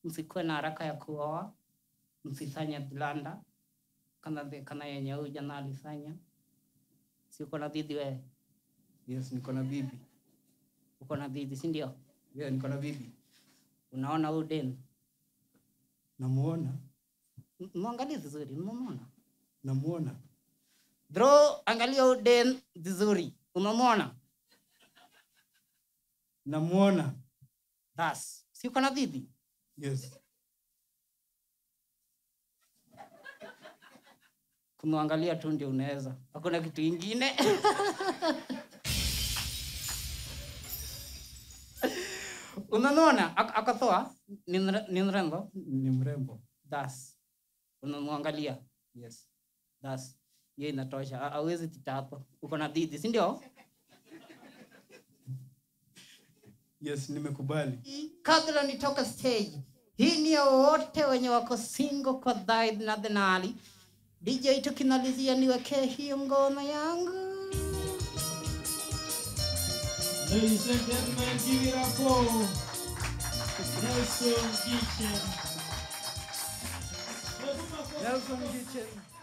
msikuwe na haraka ya kuoa msifanye blanda kana the- kana yenye huyu jana alifanya si uko na dhidi wewe Yes, niko na bibi. uko na dhidi si ndio Yeah, niko na bibi. unaona huyu den Namuona, M- mwangalie vizuri umemwona namuona. bro angalia huyu den vizuri umemwona Namuona. bas si uko na dhidi Yes. kumwangalia tu ndio unaweza hakuna kitu ingine unamwona Ak- akatoa ni mre- ni mrembo Ni mrembo. das unamwangalia Yes. das hiyo inatosha Ha- hauwezi tita hapo uko na dhidi si ndio Yes, nimekubali. kabla nitoka stage hii ni ya wote wenye wako singo kwa dhaid na dhenali dj tukimalizia niwekee hiyo ngoma yangu Ladies and gentlemen, give it up for Nelson Gichem. Nelson Kitchen.